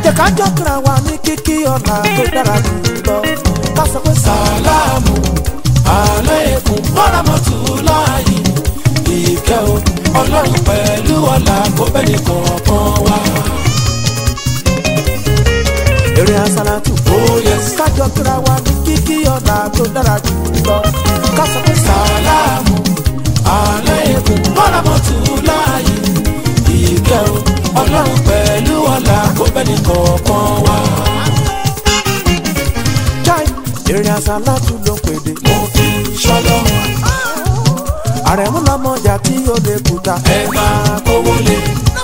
jẹ́ ká jọ kíra wa ní kíkí ọ̀la tó dára jù lọ ká sọ pé sàlámù aláìkún mọ́ràmọ́tò láàyè ìkẹ́ o ọlọ́run pẹ̀lú ọ̀la kó bẹ́ẹ̀ kọ̀ọ̀kan wá. eré asálàtù Oh yes. ká jọ kíra wa ní kíkí ọ̀la tó dára jù lọ ká sọ pé sàlámù aláìkún mọ́ràmọ́tò láàyè ìkẹ́ o ọlọ́run pẹ̀lú ọ̀la kó bẹ́ẹ̀ kọ̀ọ̀kan wá. chai eré asálàtù ló ń pèdè mo fi ṣọlọ́run àrẹ̀mú lọ́mọjà tí ó lè kúta ẹ máa kówó lé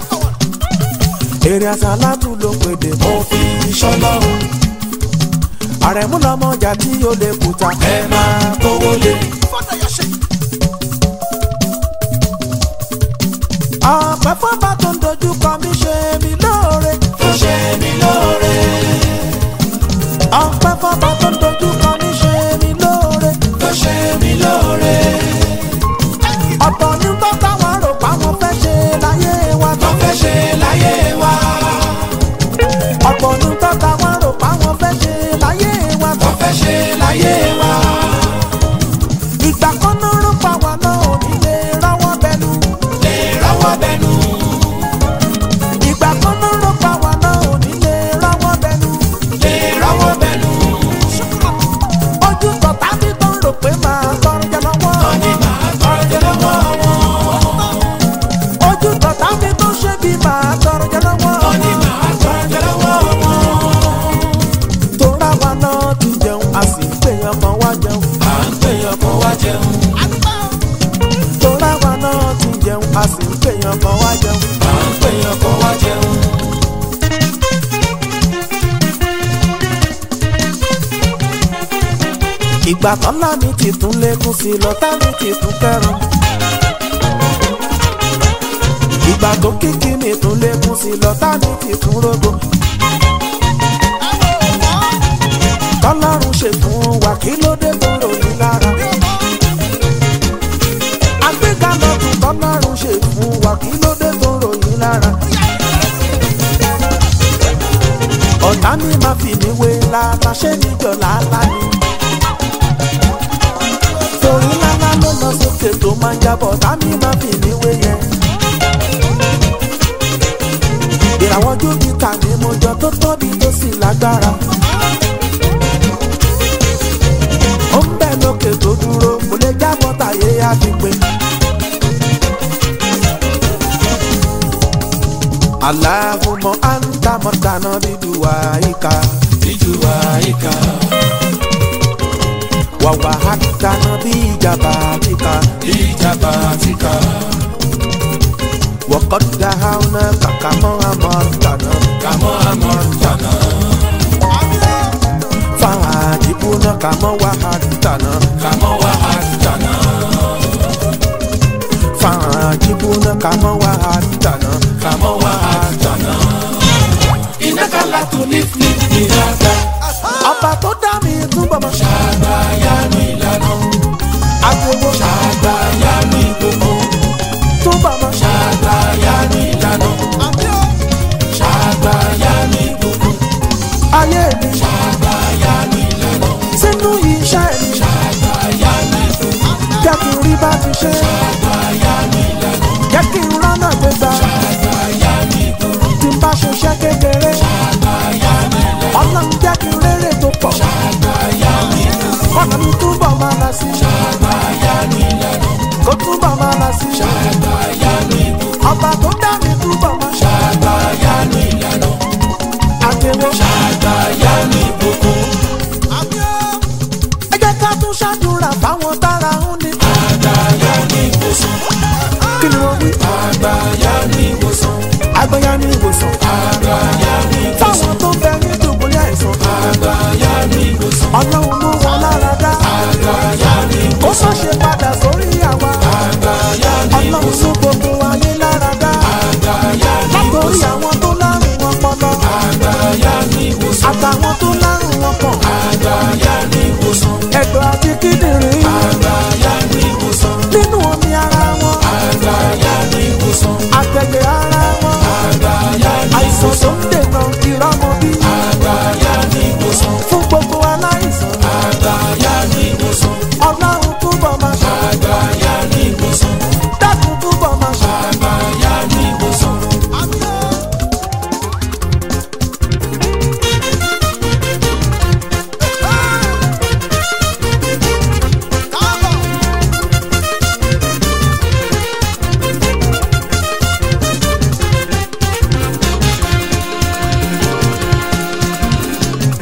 eré asálàtù ló ń pèdè mo fi ṣọlọ́run àrẹ̀mú lọ́mọjà tí ó lè kúta ẹ máa kówó lé. ọ̀pẹ fọ́nbà tó ń dojú kọ mí ṣe mí lóore tó ṣe mí lóore ọ̀pẹ fọ́nbà tó ń dojú kọ mí ṣe mí lóore tó ṣe mí lóore ọ̀pọ̀ ní tó táwọn rò páwọn fẹ́ ṣe láyé wa tó fẹ́ ṣe láyé wa ọ̀pọ̀ ní tó táwọn rò páwọn fẹ́ ṣe láyé wa tó fẹ́ ṣe láyé wa ìgbà kan náà rò pa wà náà ò ní lè rọ́wọ́ bẹnu lè rọ́wọ́ bẹnu ìgbà kan náà rò pa wà náà ò ní lè rọ́wọ́ bẹnu lè rọ́wọ́ bẹnu ojú tọ̀tà mi tó ń rò pé màá tọrọ jẹ lọ́wọ́ wọn ni màá tọrọ jẹ lọ́wọ́ wọn ojú tọ̀tà mi tó ń ṣe bí màá tọrọ jẹ lọ́wọ́ wọn ni màá tọrọ jẹ lọ́wọ́ wọn tóra wa náà ti jẹun a sì ń pèyàn kan wá jẹun à ń pèyàn kó wá jẹun tóra wa náà ti jẹun a sì ń pèyàn kan wá jẹun. à ń pèyàn kó wá jẹun ìgbà tọ́lá mi ti tún lékún sí i lọ́tà mi ti tún kẹrùn. ìgbà tó kíkí mi tún lékún sí i lọ́tà mi ti tún rógbó. tọ́lọ́run ṣe fún wa kí ló dé tó ròyìn lára. àgbéga lọ́dún tọ́lọ́run ṣe fún wa kí ló dé tó ròyìn lára. ọ̀tá mi máa fi mí wé lálá ṣé níjọ́ lálá ni torí lálá ló lọ sókè tó máa ń jábọ̀ tàmí máa fi níwé yẹn. ìràwọ̀ júpítà ni mo jọ tó tóbi tó sì lágbára. ó ń bẹ̀ lókè tó dúró kò lè jábọ̀ tàyé àdìpé. aláhùnmọ́ àǹtàmọ́tàná bíbí wàhíkà ìjú àyíká wàwà àtàná bí ìjàmbá kíkà. ìjàmbá ti ká وقد دهونا كما أمرتنا kàmọ́ àmọ́ jàná فعاجبنا كما وعدتنا kàmọ́ wà á jàná فعاجبنا كما وعدتنا kàmọ́ wà á jàná. iná kàlá tó ní flip ní dáadáa ọba tó dá mi túbọ̀ mọ́ àgbáyá mi lànà àgbèwò àgbáyá mi gbogbo túbọ̀ mọ́ àgbáyá mi lànà àgbáyá mi gbogbo ayé mi àgbáyá mi lànà sínú iṣẹ́ mi àgbáyá mi gbogbo jẹ́ kí n rí bá ti ṣe àgbáyá mi lànà jẹ́ kí n rọ́nà gbégbá àgbáyá mi gbogbo tí n bá ṣiṣẹ́ kékeré àgbáyá mi lànà ọlọ́run jẹ́ kí n rérè tó pọ̀ àgbáyá mi gbogbo ọ̀nà mi túbọ̀ máa lọ sí àgbáyá mi lànà kó túbọ̀ máa lọ sí àgbáyá mi gbogbo ọba tó dá mi túbọ̀ mọ́ àgbáyá mi lànà àgbèwò. àgbáyá mi gbogbo ẹ jẹ́ ká tún ṣàdúrà fáwọn tára ń ní. àgbáyá mi gbòsàn kí ni wọ́n wí. àgbáyá mi gbòsàn agbẹ́yà ní ìwòsàn. àgbáyá mi gbòsàn fáwọn tó bẹ ní dùbúlẹ̀ àìsàn. àgbáyá mi gbòsàn ọlọ́run mú wọn lára dá. àgbáyá mi ó gbòsàn sọ ṣe padà sórí àwa. àgbáyá mi ọlọ́run gbòsàn mú gbogbo ayé lára dá. àgbáyá mi látòrí gbòsàn àwọn tó lárùn ọpọlọ. àgbáyá mi gbòsàn àtàwọn tó lárùn ọkàn. àgbáyá mi gbòsàn ẹ̀dọ̀ àti kíndìnrín. àgbáyá mi gbòsàn nínú omi ara wọn. àgbáyá mi gbòsàn àtẹ̀lé ara wọn. àgbáyá mi àìsàn tó gbòsàn ń dènà ìrọ́mọ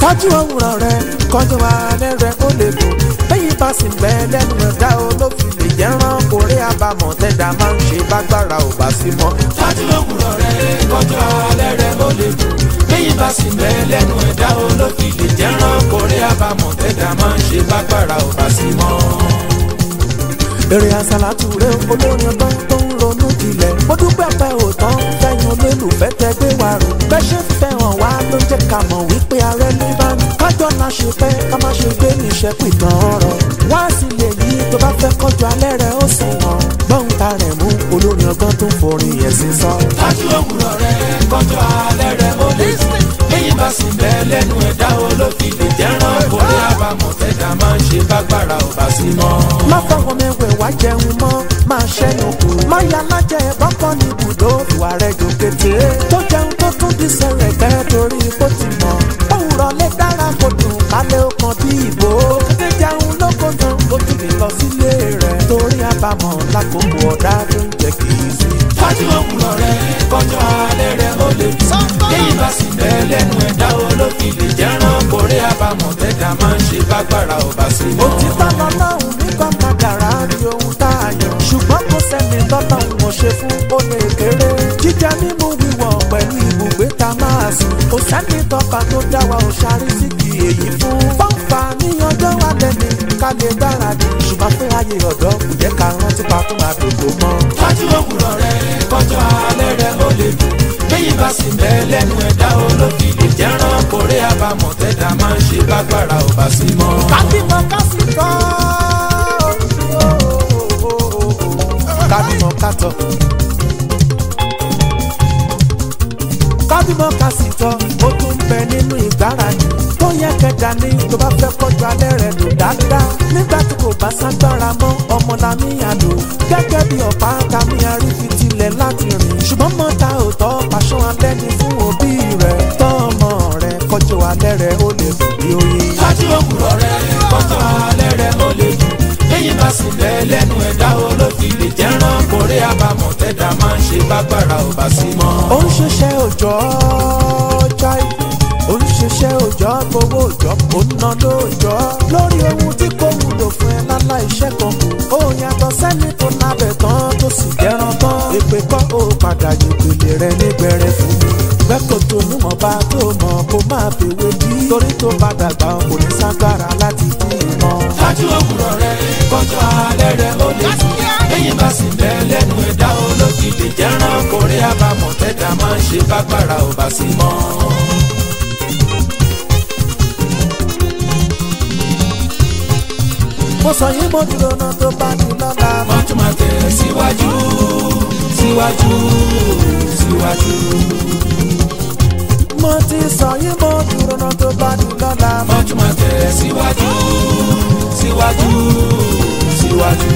tọ́jú òwúrọ̀ rẹ kọjú alẹ́ rẹ ó lè dùn bẹ́yìn bá sì bẹ́ lẹ́nu ẹ̀dá olófin lè jẹ́ rán kórè àbámọ̀ tẹ́dá máa ń ṣe bágbára ò bá sí mọ́. Tájú òwúrọ̀ rẹ̀ kọjọ́ alẹ́ rẹ̀ ó lè dùn. Bẹ́yìn bá sì bẹ́ lẹ́nu ẹ̀dá olókì lè jẹ́ rán kórè àbámọ̀ tẹ́dá máa ń ṣe bágbára ò bá sí mọ́. èrè àsálàtù rẹ olórin ọgbọ́n tó ń ronú jinlẹ̀ mo dúpẹ́ pẹ́ òótọ́ fẹ́yìn olólùfẹ́ tẹ gbé wa rò bẹ́ẹ̀ ṣe ń fẹ́ hàn wá ló jẹ́ ká mọ̀ wípé ààrẹ ní bá ní kájọ́ náà ṣe pẹ́ ká má ṣe gbé níṣẹ́ pìtàn ọ̀rọ̀ wá sí lè yí tó bá fẹ́ kọjú alẹ́ rẹ ó sùn wọ̀n gbọ́n ta rẹ̀ mú olórin ọgbọ́n tó ń forin ẹ̀sìn sọ. Tájú òwúrọ̀ rẹ̀ kọjọ́ alẹ́ rẹ̀ ó lè dùn. Bẹ́yìn bá sì bẹ́ lẹ́nu ẹ̀dá olókì lè jẹ́ rán kórè àbámọ̀ tẹ́dá máa ń ṣe bágbára ò bá sí mọ́. má fọwọ́ mẹ́wẹ̀ wá jẹun mọ́ máa ṣẹ́nu kù má ya lájẹ bọ́kọ́ ní ibùdó ìwà rẹ̀ jò kété tó jẹun tó tún di sẹ̀rẹ̀ kẹ́ torí bó ti mọ̀ òwúrọ̀ lè dára kó dùn kálẹ̀ ó kan bí ìbò kété jẹun lóko gan ó tún lè lọ sílé rẹ̀ torí àbámọ̀ lákòókò ọ̀dá tó ń jẹ́ kì í sí. Tájú òwúrọ̀ rẹ̀ kọjọ́ alẹ́ rẹ̀ ó lè dùn. Bẹ́yìn bá sì bẹ́ lẹ́nu ẹ̀dá olókì lè jẹ́ rán kórè àbámọ̀ tẹ́dá máa ń ṣe bágbára ò bá sí mọ́. òtítọ́ lọ́lọ́run nígbà kádàrá ni ohun tá a yàn ṣùgbọ́n kò sẹ́ni tọ́lọ́run ò ṣe fún ó lè kéré jíjẹ mímú wíwọ̀ pẹ̀lú ibùgbé tá a máa sùn kò sẹ́ni tọ́ka tó dá wa ò ṣarí sí kì èyí fún. fọ́nfà ní ọjọ́ wa lẹ́ni ká lè gbáradì ṣùgbọ́n pé ayé ọ̀dọ́ kò jẹ́ ká rántí pa tó máa dòdò mọ́. Tájú òwúrọ̀ rẹ̀ kọjọ́ alẹ́ rẹ̀ ó lè dùn. Bẹ́yìn bá sì bẹ́ lẹ́nu ẹ̀dá olókì lè jẹ́ rán kórè àbámọ̀ tẹ́dá máa ń ṣe bágbára ò bá sí mọ́. kábímọ kásì tọ́ kábímọ kátọ. kábímọ kásì tọ́ ó tún bẹ nínú ìgbáradì tó yẹ kẹjà ní tó bá fẹ́ kọjú alẹ́ rẹ̀ lò dáadáa nígbà tí kò bá ságbára mọ́ ọmọ làmíyàn lò gẹ́gẹ́ bí ọ̀pá kàmíyàn rí fi tilẹ̀ láti rìn ṣùgbọ́n mọ́ta ò tọ́ pàṣọ alẹ́ ni fún òbí rẹ̀ tọ́ ọmọ rẹ̀ kọjú alẹ́ rẹ̀ ó lè dùn bí oyin. Tájú òwúrọ̀ rẹ̀ kọjọ́ alẹ́ rẹ̀ ó lè dùn. Bẹ́yìn bá sì bẹ́ lẹ́nu ẹ̀dá olókì lè jẹ́ rán kórè àbámọ̀ tẹ́dá máa ń ṣe bágbára ò bá sí mọ́. ó ń ṣiṣẹ́ òòjọ́ jai ó ń ṣiṣẹ́ òòjọ́ gbowó òòjọ́ ó ń ná lóòjọ́ lórí ohun tí kò wúlò fún ẹ lálá iṣẹ́ kan kù ó yàtọ̀ sẹ́ni tó lábẹ̀ tán tó sì jẹ́ran tán èpè kọ́ ó padà yògbèlè rẹ nígbẹ̀rẹ̀ fún mi gbẹ́kọ̀ tó nímọ̀ bá tó mọ̀ kó má bèwé bí torí tó bá dàgbà kò ní ságbára láti dí ìmọ̀. Tájú òwúrọ̀ rẹ̀ kọjọ́ alẹ́ rẹ̀ ó lè dùn. Bẹ́yìn bá sì bẹ́ lẹ́nu ẹ̀dá olókì lè jẹ́ rán kórè àbámọ̀ tẹ́dá máa ń ṣe bágbára ò bá sí mọ́. mo sọ yín mo dúró náà tó bá di lọ́la mọ́. Wọ́n tún máa tẹ̀ síwájú síwájú síwájú. mo ti sọ yín mo dúró náà tó bá di lọ́la mọ́. Wọ́n tún máa tẹ̀ síwájú síwájú síwájú.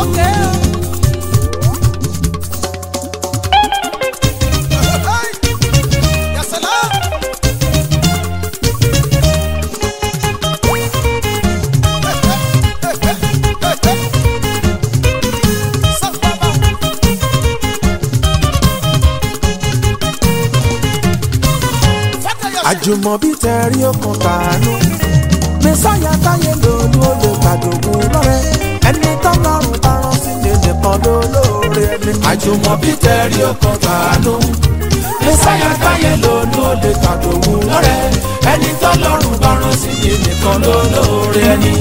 àjùmọ̀bí tẹ̀rí okùn tàánú mẹ́sàyà táyé lòlú ó lè gbàdógún lọ́rẹ́ ẹni tọ́lọ́run bá rán sí ni nìkan ló lóore ẹni. Àjùmọ̀bí tẹ̀rí ọkàn tàánú. Mẹ́sáyà táyé lónú ó lè tàdòwú lọ́rẹ́. Ẹni tọ́lọ́run bá rán sí ni nìkan ló lóore ẹni.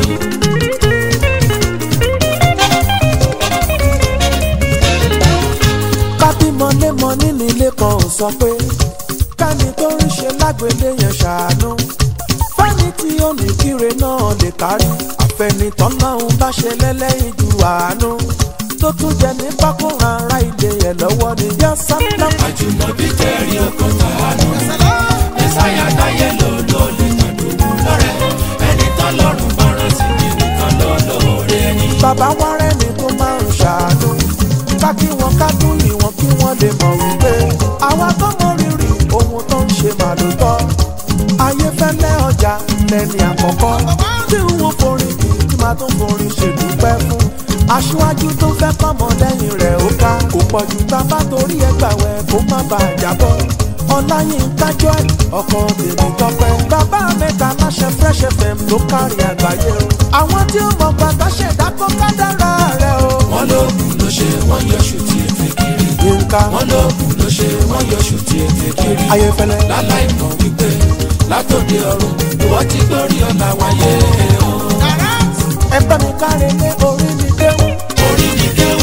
kábímọ lémọ nínú ilé kan ò sọ pé kẹ́ni tó ń ṣe lágbèlé yẹn ṣàánú fẹ́ni tí ó ní kíre náà lè kárí àfẹnitọ́ náà ń bá ṣe lẹ́lẹ́yìn ju àánú tó tún jẹ ní pákóran ara ilé ẹ̀ lọ́wọ́ ni yọ sábà. Àjùmọ̀bí tẹ̀rí ọkàn tàánú. Mẹ́sáyà táyé lónú ó lè tàdòwú lọ́rẹ́. Ẹni tọ́lọ́run bá rán sí ni nìkan ló lóore ẹni. bàbá wa rẹ́ni tó máa ń ṣàánú ká kí wọn ká tún yìn wọn kí wọ́n lè mọ̀ wípé àwa tó mọ rírì ohun tó ń ṣe màlútọ́ ayéfẹ́lẹ́ ọjà lẹ́ni àkọ́kọ́ tí ń wo forin kì í tí máa tún forin ṣèdúpẹ́ fún aṣíwájú tó fẹ́ kọ́mọ lẹ́yìn rẹ̀ ó ká kò pọ̀jù tá a bá torí ẹgbà wẹ̀ kó má bàa jábọ́ ọláyínká joy ọkọ tèmi tọpẹ bàbá mẹ́ta láṣẹ fresh fm ló kárí àgbáyé o àwọn tí ó mọ gbàgbà ṣẹ̀dá kó kádàrá rẹ o. wọ́n lóògùn ló ṣe wọ́n yọṣù tí ètè kiri. yínká wọ́n lóògùn ló ṣe wọ́n yọṣù tí ètè kiri. ayéfẹ́lẹ́ láláì mọ̀ wípé látòdì ọ̀run ìwọ́n ti gbórí ọ̀la wáyé o. ẹ bá mi káre lé orí mi déwù. orí ni kéwú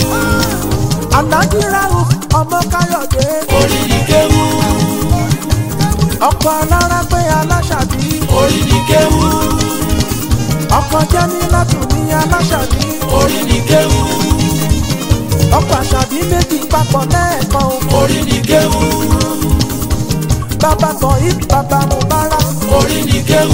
alájí ráhùn ọmọ káyọ̀dé orí ni kéwú ọkọ̀ alára pé aláṣàbí orí ni kéwú ọkọ̀ jẹ́mi látùn ní aláṣàbí orí ni kéwú ọkọ̀ àṣàbí méjì papọ̀ lẹ́ẹ̀kan o. orí ni kéwú bàbá kan yìí bàbá mubarak orí ni kéwú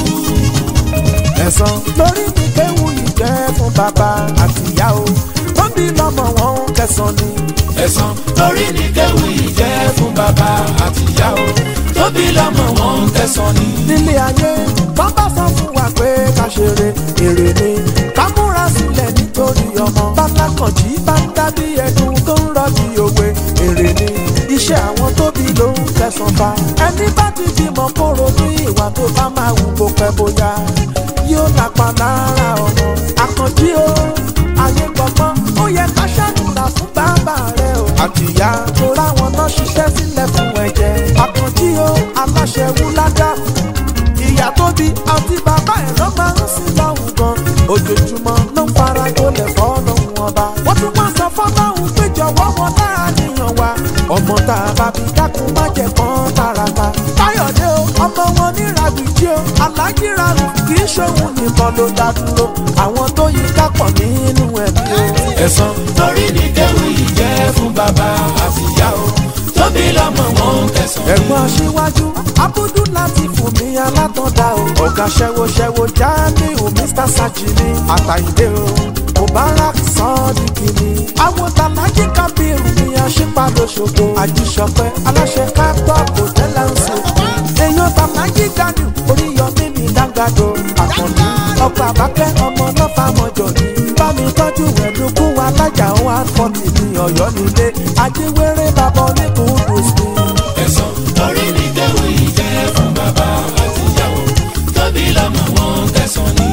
ẹ̀sán lórí mi kéwù yìí jẹ́ fún bàbá àtìyá o tóbi lọ́mọ wọn ń kẹsàn ni. ẹ̀sán lórí ni kéwú yìí jẹ́ fún bàbá àtìyá o tóbi lọ́mọ wọn ń tẹ̀sán ni. nílé ayé wọ́n bá sọ fún wa pé ká ṣeré èrè ni ká múra sílẹ̀ nítorí ọmọ bálákànjí bá ń dábí ẹdun tó ń rọ́ọ̀dì òwe èrè ni iṣẹ́ àwọn tóbi ló ń kẹsàn fa ẹni bá ti bímọ kóró ní ìwà tó bá máa wù kó pẹ́ bóyá yóò lápá lára ọmọ àkànjí o ayé gbọ̀ngbọ́n ó yẹ ká ṣàdúrà fún bàbá rẹ o àtìyá tó ráwọn náà ṣiṣẹ́ sílẹ̀ fún ẹ̀jẹ̀ àkànjí o aláṣẹ wúládà ìyá tó bí àti bàbá ẹ̀ ló máa ń sin lọ́hùn gan ojoojúmọ́ ló ń fara gbolẹ̀ fọ́lọ́hùn ọba wọ́n tún máa sọ fọ́lọ́hùn pé jọ̀wọ́ wọn láàníyàn wa ọmọ tá a bá bí dákun má jẹ kán tààràtà káyọ̀dé o ọmọ wọn ní ràbìjí o alájí ràrù kì í ṣòun nìkan ló dá dúró àwọn tó yí kápọ̀ nínú ẹ̀mí o. ẹ̀sán lórí ni kéwú yìí jẹ́ fún bàbá àtìyá o tóbi lọ́mọ wọn ń tẹ̀sán ni. ẹ̀gbọ́n aṣíwájú abudu láti fún mi alátọ̀dá o ọ̀gá ṣẹ́wóṣẹ́wó jamiu mr sajini àtàyìndé o mubarak sọ́ọ́dìkì ni àwọn tàlájì kábírù ni aṣípadòṣogbo àjíṣọpẹ́ aláṣẹ kápọ̀ kò tẹ́lẹ̀ ń sè èèyàn tàlájì gani oríyọmí mi dáńgàdo àkànní ọkọ̀ àbákẹ́ ọmọ lọ́fà mọ́jọ ni bámi tọ́jú ẹ̀dùnkú alájà wa fọ́ọ̀tì ní ọ̀yọ́ nílé ajíwèrè bàbá oníkùnkùn sí i. ẹ̀sán lórí ni kéwú yìí jẹ́ fún bàbá àtìyá o tóbi lọ́mọ wọn ń tẹ̀sán ni.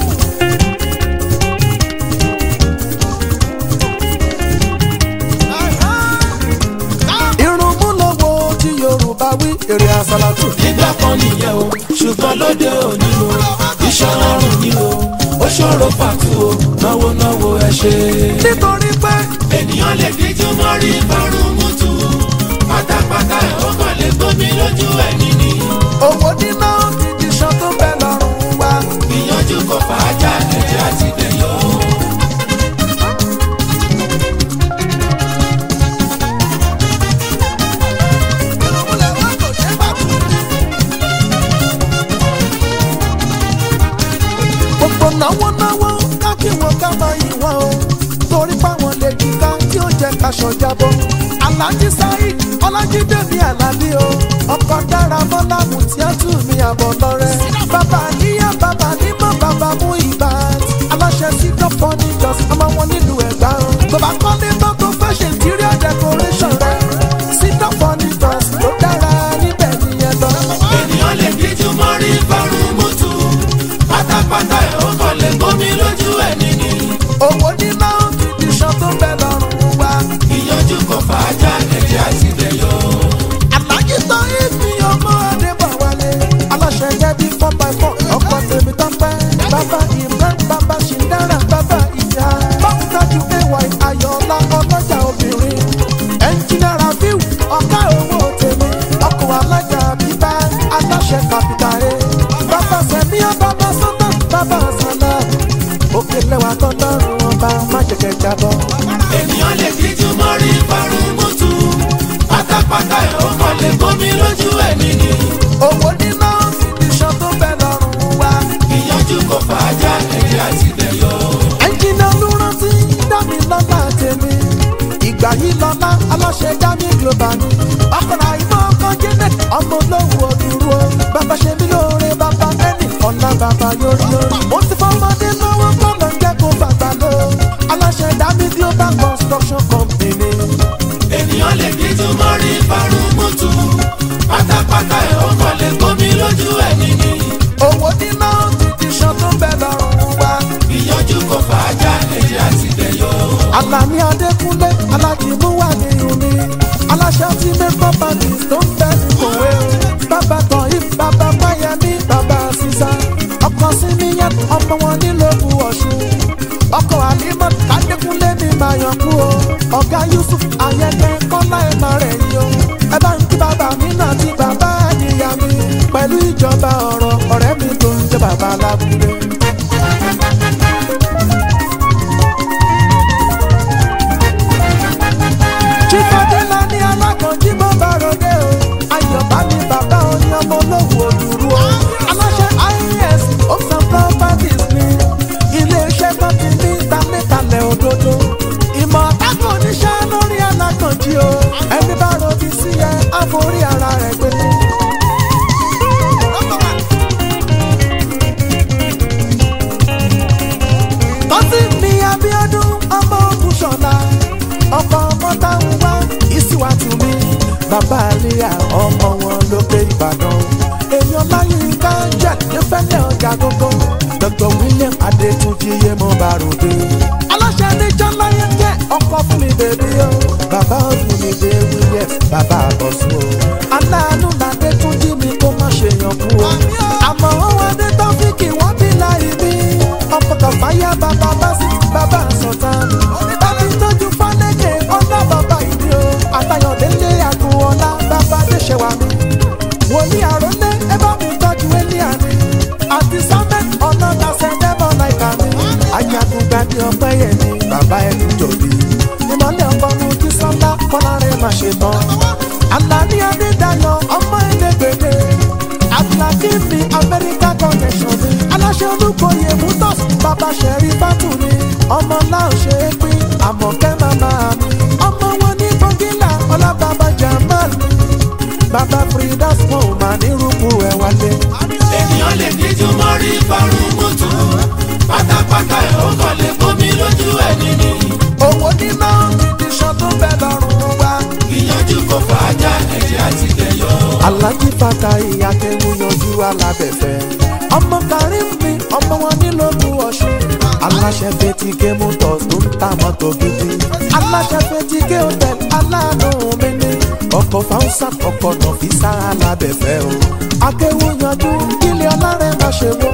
irun mú lọ́wọ́ tí yorùbá wí èrè àsálàtù. nígbà kan nìyẹn o ṣùgbọ́n lóde òní o iṣẹ́ ọrùn ni o ó ṣòro pàtó o náwó náwó ẹ ṣe. nítorí pé ènìyàn lè díjú mọ́ rí ìfarun mútu pátápátá ẹ̀ ó kàn lè gbómi lójú ẹ̀ níní. owó níná ti di ṣan tó bẹ lọ́rùn wa. ìyànjú kò fàájà ẹ̀jẹ̀ àti dẹ̀yọ́. gbogbo náwó náwó ká kí wọn ká máa yìn wọn o torí páwọn lè kíká tí ó jẹ kaṣọ jábọ. alájí saheed ọlájídé mi àlàbí o ọkọ dára bọlá mutiatu mi àbọ̀ lọ́rẹ́. bàbá níyà bàbá nímọ̀ bàbá mú ìbá aláṣẹ sídọ̀ fọ́nìjọ́s ọmọ wọn nílùú ẹ̀gbá o. bàbá kọ́lé mọ́tò fashion interior decoration rẹ̀ sídọ̀ fọ́nìjọ́s ló dára níbẹ̀ nìyẹn lọ. ènìyàn lè díjú mọ́ rí ìfarun mútu pátápátá ẹ̀ ó kàn lè gbómi lójú ẹ̀ níní. owó níná ti di ṣan tó bẹ lọ́rùn wa. ìyànjú kò fàájà ẹ̀jẹ̀ àti dẹ̀yọ́. alájí tó ìfi ọmọ adébọ̀wálé aláṣẹ jẹ́ bí four by four ọkọ̀ tèmi tó pẹ́ bàbá imran bàbá ṣìndára bàbá ìyá báwo tọ́jú ay ayọ̀ọ́lá ọlọ́jà obìnrin ẹnjìnà rafiu ọ̀gá owó tèmi ọkọ̀ alájà bíbá aláṣẹ kàpítà ẹ̀ bàbá sẹ̀mí bàbá sọ́tà bàbá sàlá òkè lẹ́wà tọ́lọ́run ọba má jẹ̀kẹ̀ jábọ́. ènìyàn lè díjú mọ́ rí ìfarun mútu pátápátá ẹ̀ ó kàn lè gbómi lójú ẹ̀ níní. owó níná ti di ṣan tó bẹ lọ́rùn wa. ìyànjú kò fàájà ẹ̀jẹ̀ àti dẹ̀yọ́. ẹnjìnà ló rántí dámì lọ́lá tèmi ìgbà yìí lọ́lá aláṣẹ dámì global ni ọkùnrin àìmọ́ ọkọ janet ọmọ olówó òdúró bàbá ṣe mí lóore bàbá ẹnì ọ̀la bàbá yórí yórí mo ti fọmọdé lọ́wọ́ kọ́lọ̀ ń jẹ́ kó bàbá lọ aláṣẹ dámì global construction company ènìyàn lè díjú mọ́ rí ìfarun mútu mútu pátápátá ẹ̀ ó kọ́lé gómi lójú ẹ̀ nìyí owó níná ti di ṣan tó ń bẹ lọ́rùn wa. ìyànjú kò fàájà èyí àti ìdẹ̀yọ. Àlàní Adékúnlé alájìmúwà ní uni aláṣẹ tí mẹ́kọ́ bàbí tó ń bẹ ní kòwé o. Bàbá tán if bàbá Máyẹmí bàbá Sísá. Ọkọ Síníyàn ọmọ wọn nílòkù Ọ̀ṣun. Ọkọ Àlímọ̀ Adékúnlé ní Mayọ̀kú o. Ọ̀gá Yusuf Ayẹyẹ Kọ́lá ẹ̀ máa rẹ̀ yín o. Ẹ bá ń kí bàbá mi náà ti bàbá àdìyà mi. Pẹ̀lú ìjọba ọ̀rọ̀ ọ̀rẹ́ mi tó ń jẹ́ bàbá Alábúlé. Chifadela ní alákànjí bó bá ròde o. Ayọ̀bá ni bàbá oyin ọmọ olówó òdùrú o. Aláṣẹ IAS Homes and Properties ni ilé-iṣẹ́ tó ti ní ìdánilẹ́kalẹ̀ òdodo. Ìmọ̀ ọ̀tàkùn oníṣẹ́ lórí alákànjí o. Ẹni bá ròbí sí ẹ, á forí ara rẹ̀ gbé. tọ́sí mi Abíọ́dún ọmọ ogun ṣọ̀la ọkọ̀ ọmọ táwọn wá ìsíwájú mi bàbá àlíyà ọmọ wọn lókè Ìbàdàn èèyàn láyínká jẹ́ nífẹ̀lẹ́ ọjà gógó Dr. William Adétúnjì yé mo bá ròde. aláṣẹ níjọ́ láyé jẹ́ ọkọ̀ fún mi bèbí o bàbá ògùn mi dé Williams bàbá àbọ̀sùn o aláàánú làdétúnjì mi kó má ṣe yàn kú o àmọ́ wọn wá dé tọ́fíìkì wọ́n bí láì bí ọkọ̀ kàfáyà bàbá básí bàbá sọ̀tàn. Bàbí tọ́jú fálẹ́kẹ̀ ọ̀nà bàbá ìdí o. Àtayọ̀délé àgùn ọ̀la bàbá Adéṣẹ́wà mi. Wòlíì àrólé ẹ bá mi tọ́jú Élíà mi. Àti Samuel ọ̀nà làṣẹ dẹ́mọ̀ láìka mi. Àyàgùn gbàdí ọpẹ́ yẹn ni bàbá ẹni jòbí. Ìmọ̀lẹ̀ ọkọ̀ mu kí sọ́lá kọ́lá rẹ̀ má ṣe tán. Àlàní Adédayọ̀ ọmọ ẹlẹ́gbẹ̀dẹ̀ àtìlákì mi amẹ́ríkà connection mi. aláṣẹ olùkọ́yè mutos bàbá sẹ̀rí bátù mi. ọmọ náà ṣe é pín àmọ̀kẹ́ màmá mi. ọmọ wọn ní bọ́gílà ọlábàbà jamal mi. bàbá fridas wọn ò máa ní rúkú ẹ̀ wálé. ènìyàn lè díjú mọ́ rí parun mútu pátápátá ẹ̀ ó kọ́lé gómi lójú ẹ̀ nìyí owó níná ti ṣan tó bẹ lọ́rùn wa. ìyànjú kò fàájà èyí àti ìdẹ̀yọ. alájí fata ìyàkẹ́wù yanjú alábẹ̀fẹ́. ọmọ karim mi ọmọ wọn nílòkù ọ̀ṣun. aláṣẹ fetike motors tó ń ta mọ́tò gidi. aláṣẹ fetike hotel aláàánú mi ní. ọkọ̀ fausa ọkọ̀ nọ̀fíìsà alábẹ̀fẹ́ o. akẹ́wù yanjú ilé ọlárẹ̀ má ṣe wó.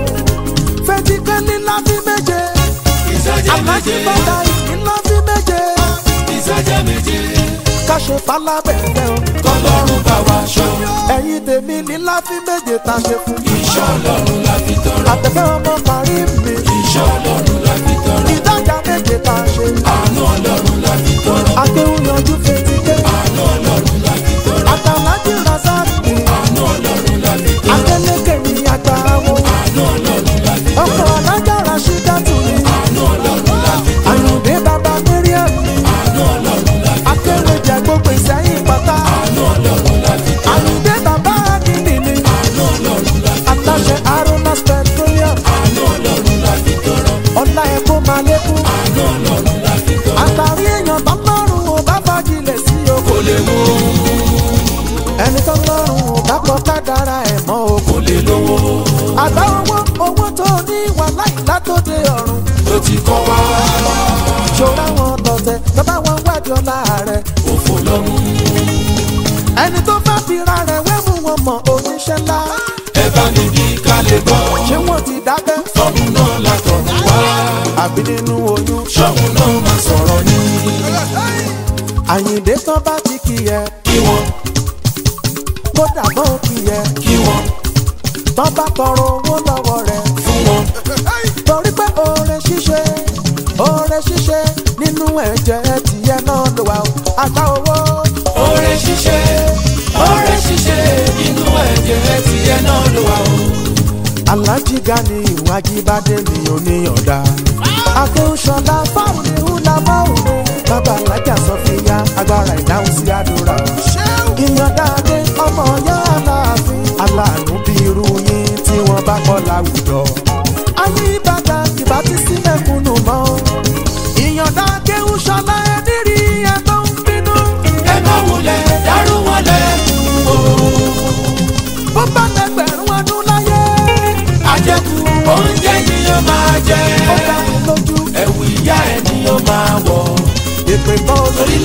fetike lílá bí méje. ìsọjẹ́ alájí méje fata ìlá bí méje. ìsọjẹ́ méje káṣe falábẹ̀fẹ́ o. kọlọ́run bá wa ṣọ́ ẹ̀yin tèmi lílá bí méje tá a ṣe fún. iṣẹ́ ọlọ́run la fi tọrọ àtẹ̀fẹ́ ọmọ parí mi. iṣẹ́ ọlọ́run la fi tọrọ ìdájà méje tá a ṣe. àánú ọlọ́run la fi tọrọ akéwù yanjú fetike. àánú ọlọ́run la fi tọrọ àtàlájì rasaki. àánú ọlọ́run la fi tọrọ adélèké ní àgbà wo. àánú ọlọ́run la fi tọrọ ọkọ̀ alájà rasídàtù mi. àánú ọlọ́run la fi tọrọ àyùndé bàbá miriam mi. àánú ọlọ́run la fi akéwèjẹ gbogbo ìsẹ́yìn pátá. àánú ọlọ́run la fi tọrọ àyùndé bàbá akíní mi. àánú ọlọ́run la fi aláṣẹ aromas petroleum. àánú ọlọ́run la fi tọrọ ọ̀la ẹ̀kọ́ máa lékún. àánú ọlọ́run la fi tọrọ àtàrí èèyàn tó lọ́rùn ò bá fagilẹ̀ sí o. kò lè mú ẹni tó lọ́rùn ò bá kọ́ kádàrá ẹ̀ mọ́ o. kò lè lówó àgbà owó owó tó ní wà láì látòdè ọ̀run. ló ti kọ́ wá ṣòro àwọn tọ̀tẹ̀ bàbá wọn wájú ọ̀la rẹ̀. òfò lọ́mú ẹni tó bá fira rẹ̀ wẹ́mú wọn mọ̀ oníṣẹ́ ńlá. ẹ bá mi kí ká lè gbọ́ ṣé wọ́n ti dákẹ́? ọmú náà látọ̀ wá àbí nínú oyún. ṣọ́mú náà máa sọ̀rọ̀ ní àyìndé tán bá ti kì í ẹ kí wọ́n kódà bọ́ kì í ẹ kí wọ́n tán bá tọrọ owó lọ́wọ́ rẹ̀. fún wọn torí pé oore ṣíṣe oore ṣíṣe nínú ẹ̀jẹ̀ tìyẹ náà ló wà ó. àgbà owó oore ṣíṣe oore ṣíṣe inú ẹ̀jẹ̀ tiẹ̀ náà ló wà o. alájí gani ìwájíbádé mi ò níyànda. akéwùsọ̀lá fáwọn ní húlámọ́ òun bàbá alájà sọfìyà agbára ìdáhùn sí àdúrà. ìyànda adé ọmọ ọyá aláàfin aláàánú bí irú yín tí wọ́n bá kọ́ láwùjọ. ayé ìbàdàn ìbá ti sí mẹ́kúnnù mọ́. ìyànda akéwùsọ̀lá ẹni rí ẹ tó ń bínú. ẹ má wulẹ̀ dárú wọn lẹ̀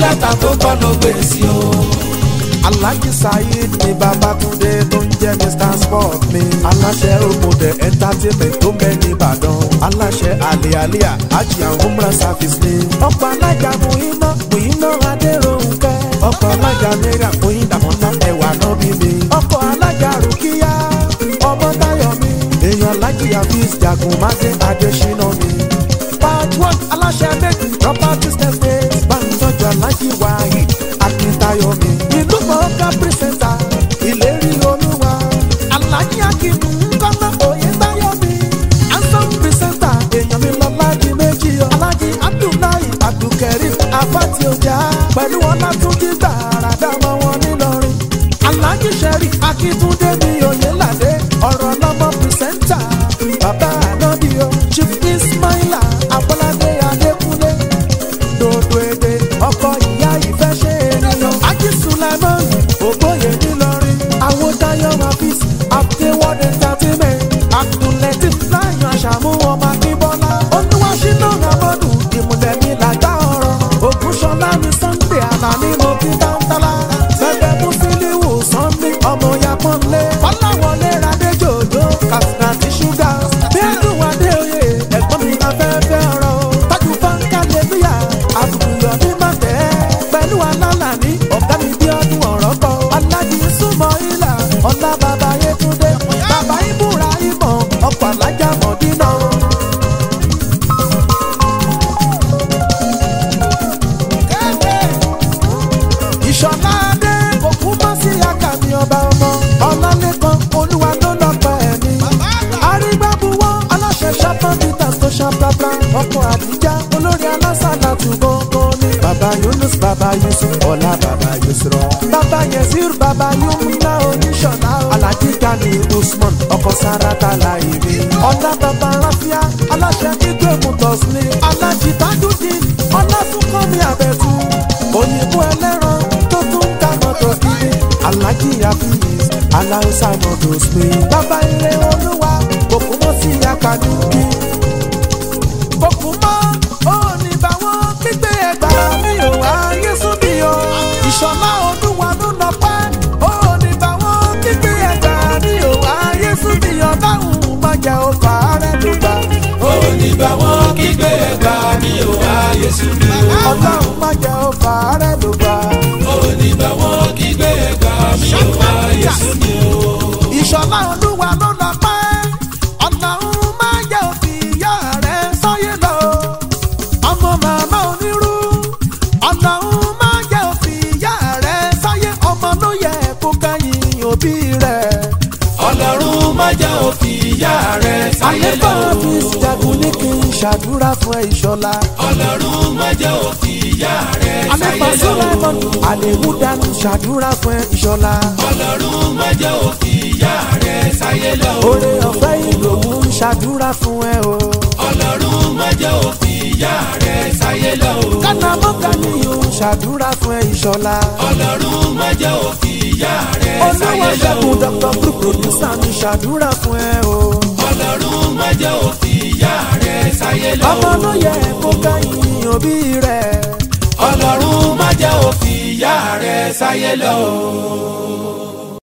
lẹ́tà tó kọ́ ló gbé sí o. Alhaji Saheed ni Babatunde tó ń jẹ́ Mr Sport mi. Aláṣẹ Òmùdẹ Entertainment tó bẹ ní Ìbàdàn. Aláṣẹ Àlìyàlíà Hajj and Umrah Service ni. Ọ̀pọ̀ alájà Muhina Muhina Adéròhùnkẹ́. Ọ̀pọ̀ alájà Mẹ́rà Muhin Dàmọ́lá ẹ̀wà náà bí mi. Ọ̀pọ̀ alájà Rùkíyá ọmọ Táyọ̀ mi. Èèyàn Alájì Hafiz Jagun Máde Adéṣínà mi. Part one aláṣẹ méjì properties estate. Báńtọ́jú Alájì Wahid Akíntayọ̀ mi. Ìlú mọ̀ọ́ká pírísẹ̀ntà ìlérí olúwa. Alájí Akínú Kọ́lá Oyètáyọ̀ mi. Ansan pírísẹ̀ntà èèyàn mi lọ láti méjì o. Alájí Abdullahi Abdulkareem Afati Ọjà. Pẹ̀lú Ọlátúnjí gbàràdà ọmọ wọn nílọrin. Alájí Sẹ́rí Akíntúndé mi Oyèládé. Ọ̀rọ̀ lọ́mọ pírísẹ̀ntà. Bàbá Ànábìyó. Chief Ismaila Abọ́ládé Adékúnlé dodo èdè ọkọ ìyá ìfẹ́ ṣe ènìyàn. Ají Sulaiman Ògbóyè nílọrin. Àwọn Táyọ̀ Mafis Abdeword Entertainment. Abdulatif Láyọ̀ Àṣàmú ọmọ Akínbọ́lá. Olúwaṣínà Ramọ́dù ìmùlẹ̀mí làgbá ọ̀rọ̀. Ògúnṣọlá mi Sunday Àlàní mo kí tántálá. Bẹ́ẹ̀ Mùsílíwù Sunday ọmọ Yapọ́nlé. Fọláwọlé Radéjòjò Kàsínà ti ṣúgà. Bẹ́ẹ̀dùn Adéoyè ẹ̀gbọ́n mi afẹ́fẹ́ ọ̀rọ̀. Tájú Fáńkà Lébíyà àbùkùyọ̀ ní màtẹ́. Pẹ̀lú alálàní ọ̀gá mi bí ọdún ọ̀rọ̀ kọ. Alájí súnmọ́ ìlà ọ̀la bàbá Yétúndé. Bàbá Ibùra ìmọ̀ ọkọ̀ alájà Mọ̀dínà. Ìṣọ̀lá Adé òkú mọ́ sí àkàmì ọba ọmọ. Ọlálẹ́kan olúwa ló lọ́pọ̀ ẹ̀mí. Arígbábuwọ́ aláṣẹ ṣápọ́n Peters tó ṣàprápra. Ọkọ̀ àdìjá olórí alásàlá tún gbọ́ngàn ní. Bàbá Yunus bàbá Yusuf ọ̀la bàbá Yusrọ̀. Bàbá Yẹsir bàbá Yumina oníṣọ̀lá. Alhaji Gani Usman ọkọ̀ Sarata Láìmí. Ọ̀la bàbá Ráfíà aláṣẹ Igwe Motors ní. Alhaji Tajudeen Ọlátúnkọ́mi Àbẹ̀tú. Òyìnbó ẹlẹ́ran tó tún ń ta mọ́tò kiri. Alhaji Hafiz Aláùsá Motors ní. Bàbá ilé olúwa kòkó mọ́ sí Akadúkì bọ́kùnmọ́ ó ní báwọn gbígbé ẹgbà mi ò wá yéṣu bí o. ìṣọ̀lá olúwa ló lọ pẹ́ ó ní báwọn gbígbé ẹgbà mi ò wá yéṣu bí o. dáhùn mọ́jà ó fà á rẹ̀ ló gbà. ó ní bá wọn kígbe ẹgbà mi ò ráyè sùn mí o. ọlọ́run mọ́jà ó fà á rẹ̀ ló gbà. ó ní bá wọn kígbe ẹgbà mi ò ráyè sùn mí o. ìṣọ̀lá olúwa ló lọ pẹ́ ọlọ́run mọ́jà ó fi ìyá rẹ̀ sọ́yé lọ. ọmọ màmá onírú ọlọ́run mọ́jà ó fi ìyá rẹ̀ sọ́yé ọmọ ló yẹ kó kẹ́yìn òbí rẹ̀. ọlọ́run má jẹ́ òfin ìyá rẹ̀ sáyé àlébà lọ. fi jagun ní kí n ṣàdúrà fún ẹ ìṣọ̀lá. ọlọ́run má jẹ́ òfin ìyá rẹ̀ àlébà sáyé lọ. sọ́láìmọ̀n àlèmúdánù ṣàdúrà fún ẹ ìṣọ̀lá. ọlọ́run má jẹ́ òfin ìyá rẹ̀ sáyé lọ. oore ọ̀fẹ́ ìlòwú ń ṣàdúrà fún ẹ o. ọlọ́run má jẹ́ òfin ìyá rẹ̀ sáyé lọ. kánámọ́ká ni ò ń ṣàdúrà fún ẹ ìṣọ̀lá. ọlọ́run má jẹ́ òfin ìyá rẹ̀ olówó sáyé lọ. ṣẹ́gun dr blue producer mi ṣàdúrà fún ẹ o. ọlọ́run má jẹ́ òfin ìyá rẹ̀ sáyé lọ. ọmọ ló yẹ kó kẹ́yìn òbí rẹ̀. ọlọ́run má jẹ́ òfin ìyá rẹ̀ sáyé lọ.